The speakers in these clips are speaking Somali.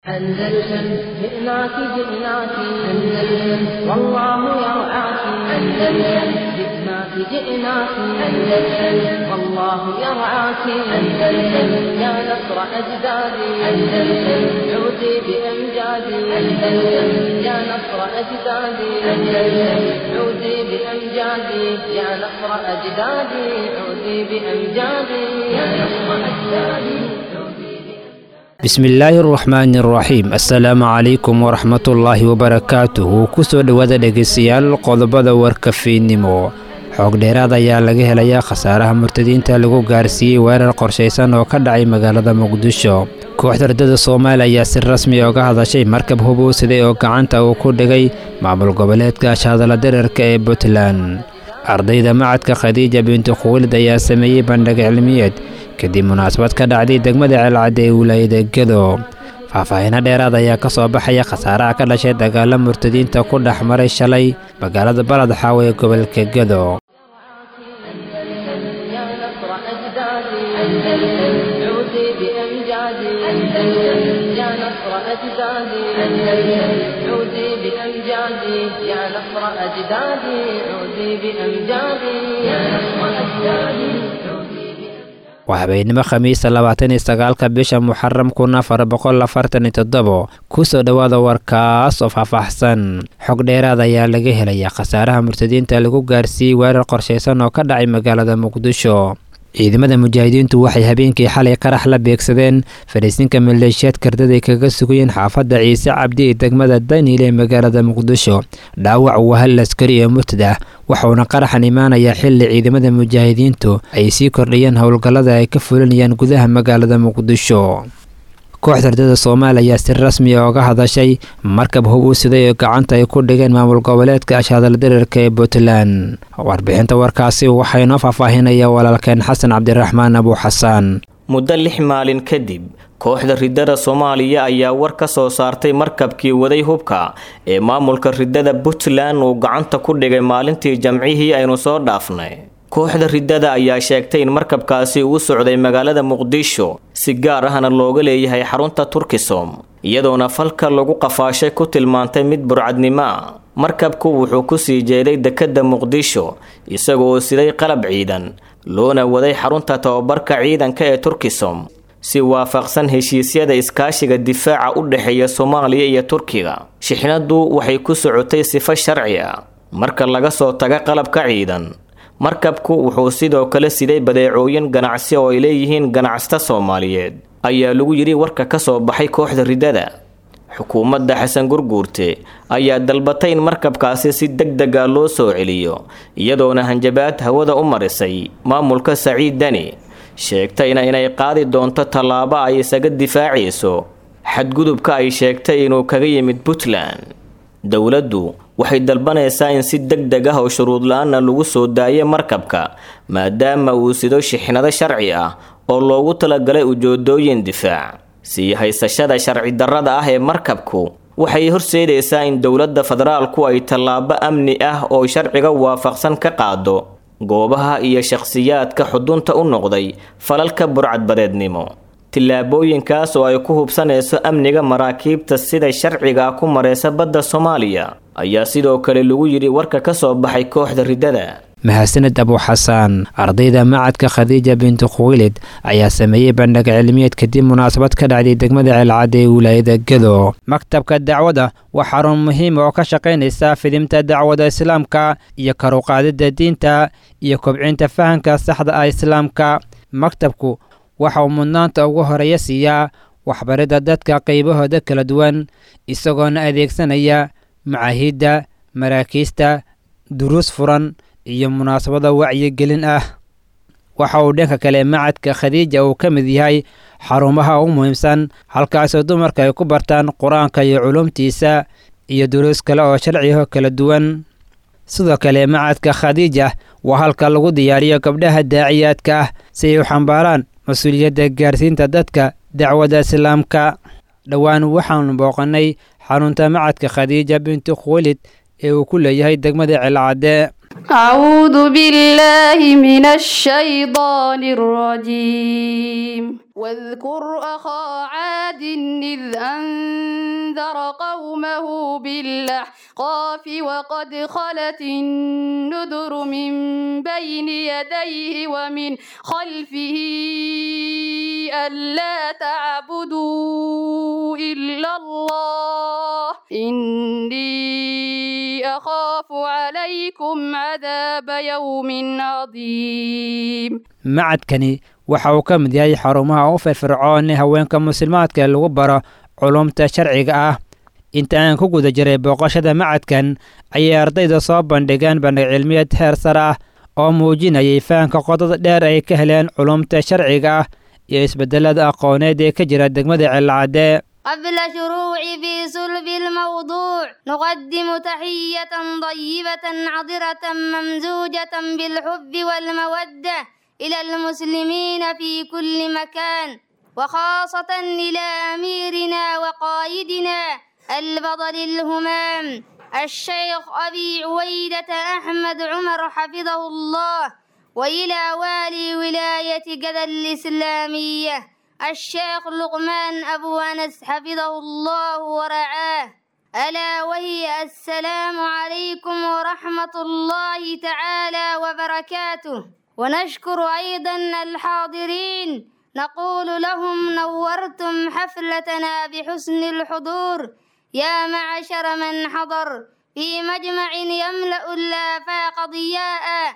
أندلسن جئناك جئناك أندلسن والله يرعاك أندلسن جئناك جئناك أندلسن والله يرعاك أندلسن يا نصر أجدادي أندلسن عودي بأمجادي أندلسن يا نصر أجدادي أندلسن عودي بأمجادي يا نصر أجدادي عودي بأمجادي يا نصر أجدادي bismillaahi araxmaani araxiim assalaamu calaykum waraxmatullaahi wabarakaatuhu kusoo dhowaada dhegaystayaal qodobada warka fiidnimo xoog dheeraad ayaa laga helayaa khasaaraha murtadiinta lagu gaarsiiyey weerar qorshaysan oo ka dhacay magaalada muqdisho kooxda ardada soomaaliya ayaa si rasmi oga hadashay markab hubuusiday oo gacanta uu ku dhigay maamul goboleedka shaadala dararka ee puntland ardayda macadka khadiija bintu khuwilid ayaa sameeyey bandhig cilmiyeed kadib munaasabad ka dhacday degmada ceelcadda ee wilaayada gedo faahfaahiino dheeraad ayaa ka soo baxaya khasaaraha ka dhashay dagaalo murtadiinta ku dhex maray shalay magaalada balad xaawe ee gobolka gedo waa habeenimo khamiista labaatan iyo sagaalka bisha muxaram kun afar boqol afartan iyo toddobo kusoo dhowaada warkaas oo faahfaahsan xog dheeraad ayaa laga helayaa khasaaraha murtadiinta lagu gaarsiiyey weerar qorshaysan oo ka dhacay magaalada muqdisho ciidamada mujaahidiintu waxay habeenkii xalay qarax la beegsadeen fadhiisinka maleeshiyaad kardaday kaga sugayeen xaafadda ciise cabdi ee degmada daniil ee magaalada muqdisho dhaawac waa hal askari ee murtad ah waxauna qaraxan imaanayaa xilli ciidamada mujaahidiintu ay sii kordhayeen howlgallada ay ka fulinayaan gudaha magaalada muqdisho kooxda ardada soomaaliya ayaa si rasmi a oga hadashay markab hub u siday oo gacanta ay ku dhigeen maamul goboleedka ashaadal dararka ee puntland warbixinta warkaasi waxaa inoo faahfaahinaya walaalkeen xasan cabdiraxmaan abu xasaan muddo lix maalin kadib kooxda ridada soomaaliya ayaa war ka soo saartay markabkii waday hubka ee maamulka ridada puntland uu gacanta ku dhigay maalintii jamcihii aynu soo dhaafnay kooxda ridada ayaa sheegtay in markabkaasi uu socday magaalada muqdisho si gaar ahna looga leeyahay xarunta turkisom iyadoona falka lagu qafaashay ku tilmaantay mid burcadnimo a markabku wuxuu kusii jeeday dekedda muqdisho isagooo siday qalab ciidan loona waday xarunta tababarka ciidanka ee turkisom si waafaqsan heshiisyada iskaashiga difaaca u dhexeeya soomaaliya iyo turkiga shixnadu waxay ku socotay sifo sharci ah marka laga soo taga qalabka ciidan markabku wuxuu sidoo kale siday badeecooyin ganacsi oo ay leeyihiin ganacsata soomaaliyeed ayaa lagu yidhi warka ka soo baxay kooxda ridada xukuumadda xasan gurguurte ayaa dalbatay in markabkaasi si deg deg a loo soo celiyo iyadoona hanjabaad hawada u marisay maamulka saciid dani sheegtayna inay qaadi doonto tallaabo ay isaga difaacayso xadgudubka ay sheegtay inuu kaga yimid puntland dowladdu waxay dalbanaysaa in si deg deg ah oo shuruud la-aanna lagu soo daayo markabka maadaama uu sido shixnado sharci ah oo loogu talagalay ujoodooyin difaac sii haysashada sharci darrada ah ee markabku waxay horseedaysaa in dowladda federaalku ay tallaabo amni ah oo sharciga waafaqsan ka qaado goobaha iyo shakhsiyaadka xudunta u noqday falalka burcadbadeednimo tillaabooyinkaas oo ay ku hubsanayso amniga maraakiibta sida sharciga ku mareysa badda soomaaliya ayaa sidoo kale lagu yidhi warka ka soo baxay kooxda ridada mahadsaned abu xasaan ardayda macadka khadiija bintu khuwilid ayaa sameeyey bandhig cilmiyeed kadib munaasabad ka dhacday degmada ceelcadda ee wilaayada gedo maktabka dacwada waa xarun muhiim oo ka shaqaynaysa fidimta dacwada islaamka iyo karuqaadida diinta iyo kobcinta fahamka saxda ah islaamka maktabku waxa uu mudnaanta ugu horeeya siiyaa waxbaridda dadka qaybahooda kala duwan isagoona adeegsanaya macaahidda maraakiista duruus furan iyo munaasabada wacyigelin ah waxa uu dhanka kale macadka khadiija uu ka mid yahay xarumaha ugu muhiimsan halkaasoo dumarka ay ku bartaan qur-aanka iyo culumtiisa iyo duruus kale oo sharciyaho kala duwan sidoo kale macadka khadiija waa halka lagu diyaariyo gabdhaha daaciyaadka ah si ay u xambaaraan mas-uuliyadda gaarsiinta dadka dacwadda islaamka dhowaan waxaanu booqannay xarunta macadka khadiija bintu khuwilid ee uu ku leeyahay degmada celcadde أعوذ بالله من الشيطان الرجيم واذكر أخا عاد إذ أنذر قومه بالأحقاف وقد خلت النذر من بين يديه ومن خلفه ألا تعبدوا إلا الله إني أخاف عليكم عذاب يوم عظيم macadkani waxa uu ka mid yahay xarumaha u firfircoon ee haweenka muslimaadka lagu baro culumta sharciga ah inta aan ku guda jiray booqashada macadkan ayay ardayda soo bandhigeen bandhig cilmiyeed heer sare ah oo muujinayay fahamka qodada dheer ay ka heleen culumta sharciga ah iyo isbedelada aqooneed ee ka jira degmada celcadee قبل شروع في صلب الموضوع نقدم تحية طيبة عطرة ممزوجة بالحب والمودة إلى المسلمين في كل مكان وخاصة إلى أميرنا وقائدنا البطل الهمام الشيخ أبي عويدة أحمد عمر حفظه الله وإلى والي ولاية جدة الإسلامية الشيخ لقمان أبو أنس حفظه الله ورعاه ألا وهي السلام عليكم ورحمة الله تعالى وبركاته ونشكر أيضا الحاضرين نقول لهم نورتم حفلتنا بحسن الحضور يا معشر من حضر في مجمع يملأ الآفاق ضياء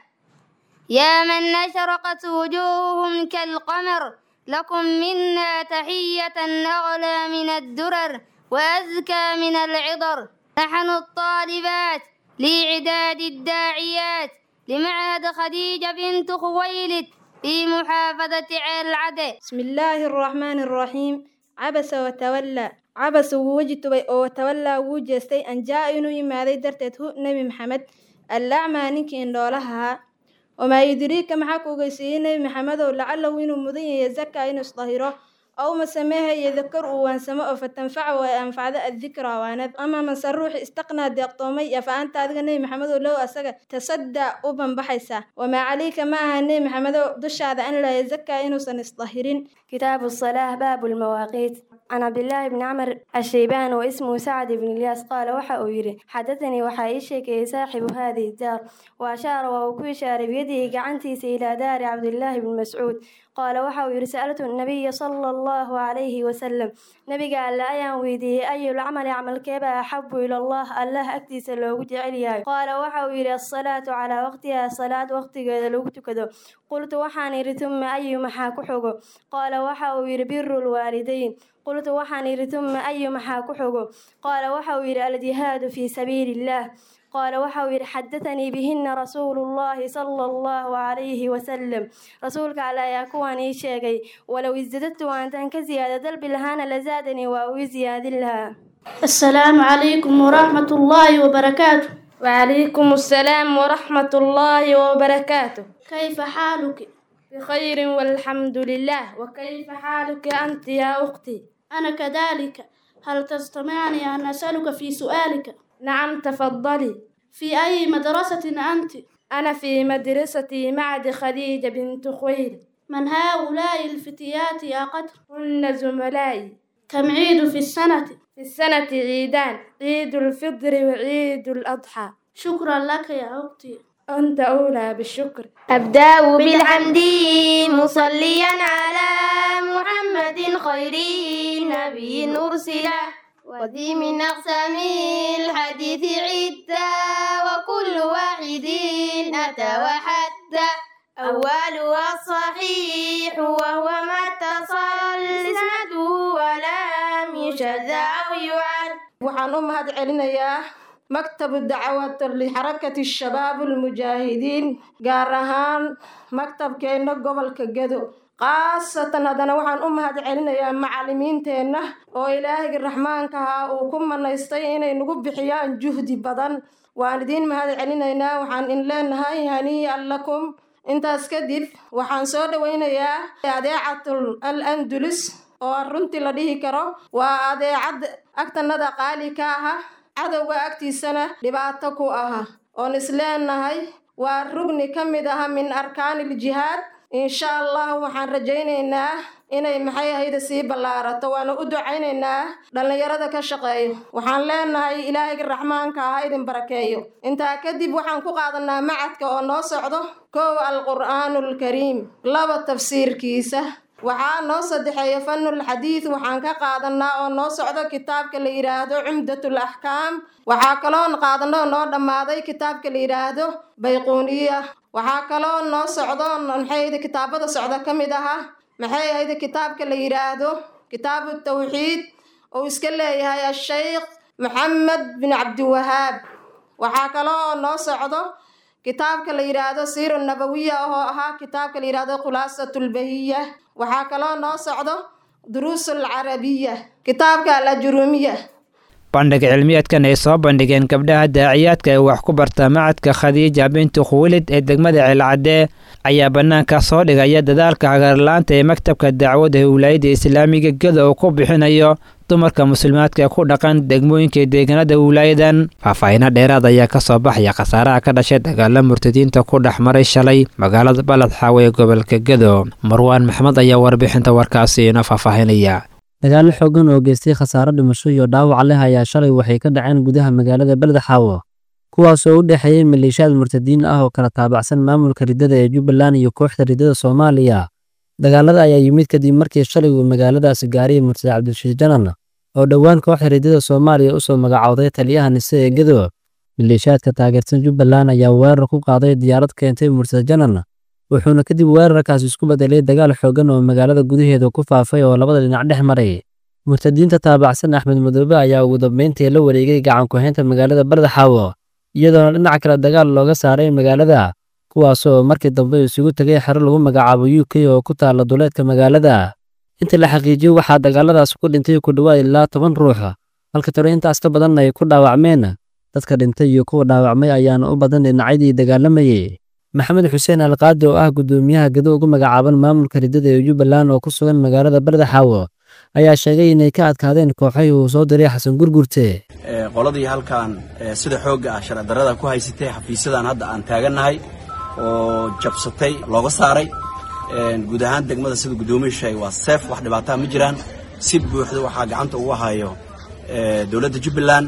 يا من أشرقت وجوههم كالقمر لكم منا تحية أغلى من الدرر وأزكى من العطر نحن الطالبات لإعداد الداعيات لمعهد خديجة بنت خويلد في محافظة العدل بسم الله الرحمن الرحيم عبس وتولى عبس ووجتبay oo watawallaa wuu jeestay an jaa inuu yimaaday darteed hu nebi maxamed allacmaa ninkii indhoolaha ahaa wamaa yudriika maxaa ku ogeysiiyey nebi maxamedow lacalahu inuu mudan yahay zaka inuu isdahiro ow masameehaya dakar uu waansamo oo fatanfaca ay anfacdo addikra waanad ama mase ruuxi istaqnaa deeqtoomay afa anta adiga nebi maxamedow low asaga tasaddaa u banbaxaysaa wamaa calayka ma aha nebi maxamedow dushaada an laa yazaka inuusan isdahirin كتاب الصلاة باب المواقيت عن عبد الله بن عمر الشيبان واسمه سعد بن الياس قال وحا يري حدثني وحا يشيكي صاحب هذه الدار وأشار وهو إشار بيده قعنتيس إلى دار عبد الله بن مسعود قال وحا يري سألت النبي صلى الله عليه وسلم نبي قال لا أيان ويدي أي العمل عمل كيبا أحب إلى الله الله أكتيس لو جعليها قال وحا يري الصلاة على وقتها صلاة وقت لو كذا قلت وحان يري ثم أي محا كحوغو قال وحا يري بر الوالدين قلت وحان يري ثم أي محا كحوغو قال وحا يري الجهاد في سبيل الله قال وحاوير حدثني بهن رسول الله صلى الله عليه وسلم رسولك على يكون شيء ولو ازددت وأنت كزيادة دلب لهانا لزادني وأوي زياد لها السلام عليكم ورحمة الله وبركاته وعليكم السلام ورحمة الله وبركاته كيف حالك؟ بخير والحمد لله وكيف حالك أنت يا أختي؟ أنا كذلك هل تستطيعني أن أسألك في سؤالك؟ نعم تفضلي في أي مدرسة أنت؟ أنا في مدرسة معد خديجة بنت خويل من هؤلاء الفتيات يا قدر؟ هن زملائي كم عيد في السنة؟ في السنة عيدان عيد الفطر وعيد الأضحى شكرا لك يا أختي أنت أولى بالشكر أبدأ بالحمد مصليا على محمد خير نبي أرسل وذي من أقسام الحديث عدة وكل واحد أتى وحتى أولها الصحيح وهو ما اتصل إسناده ولم يشذ أو يعد waxaan u mahad celinayaa maktabu dacwat lixarakati shabaab almujaahidiin gaar ahaan maktabkeenna gobolka gedo khaasatan haddana waxaan u mahad celinayaa macallimiinteenna oo ilaahayga raxmaanka ahaa uu ku manaystay inay nagu bixiyaan juhdi badan waan idiin mahad celinaynaa waxaan in leenahay hanii'an lakum intaas kadib waxaan soo dhowaynayaa adeecatul al andulus oo runtii la dhihi karo waa adeecad agtanada qaali ka aha cadowga agtiisana dhibaato ku aha oon isleenahay waa rugni ka mid aha min arkaani iljihaad insha allah waxaan rajaynaynaa inay maxay ahayda sii ballaarato waana u ducaynaynaa dhallinyarada ka shaqeeyo waxaan leenahay ilaahayga raxmaanka ah idin barakeeyo intaa kadib waxaan ku qaadanaa macadka oo noo socdo kow alqur'aanulkariim laba tafsiirkiisa waxaa noo saddexeeya fanul xadiid waxaan ka qaadanaa oo noo socdo kitaabka la yidhaahdo cumdatul axkaam waxaa kaloo qaadano noo dhammaaday kitaabka la yidhaahdo bayquuniya waxaa kaloo noo socdo maxay kitaabada socda ka mid aha maxay ahayd kitaabka la yidhaahdo kitaabu tawxiid oo iska leeyahay asheykh maxamed bin cabdiwahaab waxaa kaloo noo socdo kitaabka la yidhaahdo siira nabawiya oo ahaa kitaabka la yidhaahdo khulaasatulbahiya waxaa kaloo noo socdo duruusul carabiya kitaabka alajuruumiya bandhig cilmiyeedkan ay soo bandhigeen gabdhaha daaciyaadka ee wax ku barta macadka khadiija bintu khuwilid ee degmada ceelcadee ayaa bannaanka soo dhigaya dadaalka hagarlaanta ee maktabka dacwadda ee wilaayadda islaamiga geda uu ku bixinayo dumarka muslimaadka ku dhaqan degmooyinka deegaanada wilaayadan faahfaahino dheeraad ayaa ka soo baxaya khasaaraha ka dhashay dagaala murtadiinta ku dhex maray shalay magaalada baled xaawe ee gobolka gedo marwaan maxmed ayaa warbixinta warkaasi ina faahfaahinaya dagaallo xoogan oo geystay khasaaro dhimasho iyo dhaawac leh ayaa shalay waxay ka dhaceen gudaha magaalada beled xaawo kuwaas oo u dhexeeyey maleeshiyaad murtadiin ah oo kala taabacsan maamulka riddada ee jubbaland iyo kooxda riddada soomaaliya dagaalada ayaa yimid kadib markii shalay uu magaaladaasi gaariyay murtade cabdishiid janan oo dhowaan kooxda riddada soomaaliya usoo magacowday taliyaha nise ee gedo maleeshiyaadka taageersan jubbaland ayaa weerar ku qaaday diyaarad keentay murtade janan wuxuuna kadib weerarkaasi isku bedelay dagaal xoogan oo magaalada gudaheeda ku faafay oo labada dhinac dhex maray murtadiinta taabacsan axmed madoobe ayaa ugu dambeyntii la wareegay gacan ku-haynta magaalada bardaxaawo iyadoona dhinac kale dagaal looga saaray magaalada kuwaasoo markii dambe isugu tegay xero lagu magacaabo u k oo ku taala duleedka magaalada inta la xaqiijiyey waxaa dagaaladaas ku dhintay ku dhowaad ilaa toban ruux halka tiro intaas ka badan ay ku dhaawacmeen dadka dhintay iyo kuwa dhaawacmay ayaana u badan dhinacyadii dagaalamayey maxamed xuseen alqaadi oo ah guddoomiyaha gedo ugu magacaaban maamulka riddada ee jubbaland oo ku sugan magaalada bardaxaawo ayaa sheegay inay ka adkaadeen kooxay uu soo diray xasan gurgurte qoladii halkan sida xoogga ah sharci darrada ku haysatay xafiisyadan hadda aan taagannahay oo jabsatay looga saaray guud ahaan degmada sida guddoomiyu sheegay waa seef wax dhibaataa ma jiraan si buuxda waxaa gacanta ugu hayo dowladda jubbaland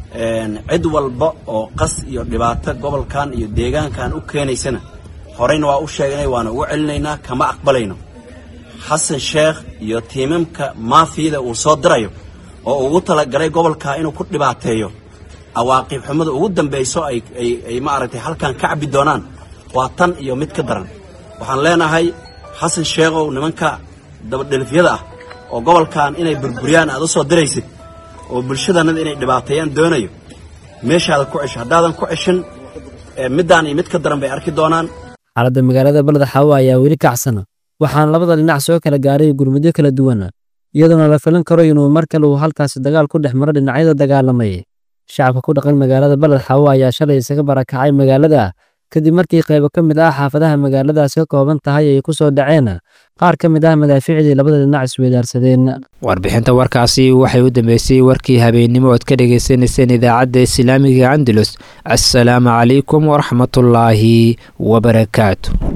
cid walba oo qas iyo dhibaato gobolkan iyo deegaankan u keenaysana horeyna waa u sheegnay waana ugu celinaynaa kama aqbalayno xasan sheekh iyo tiimamka maafiyada uu soo dirayo oo ugu talagalay gobolka inuu ku dhibaateeyo cawaaqib xumada ugu dambayso ay maaragtay halkan ka cabbi doonaan waa tan iyo mid ka daran waxaan leenahay xasan sheekhow nimanka dabadhelifyada ah oo gobolkan inay burburiyaan aad u soo diraysid oo bulshadannada inay dhibaateeyaan doonayo meeshaada ku cesho haddaadan ku ceshin middaan iyo mid ka daran bay arki doonaan xaaladda magaalada baldaxaawo ayaa weli kacsan waxaana labada dhinac soo kala gaaray gurmudyo kala duwan iyadoona la filan karo inuu mar kale uu halkaasi dagaal ku dhex maro dhinacyada dagaalamay shacabka ku dhaqan magaalada baled xaawo ayaa shalay isaga barakacay magaalada kadib markii qaybo ka mid ah xaafadaha magaaladaasi ka kooban tahay ay ku soo dhaceen qaar ka mid ah madaafiicdii labada dhinac isweydaarsadeen warbixinta warkaasi waxay u dambeysay warkii habeennimo ood ka dhagaysanayseen idaacadda islaamiga andalus assalaamu calaykum waraxmatullaahi wabarakaatu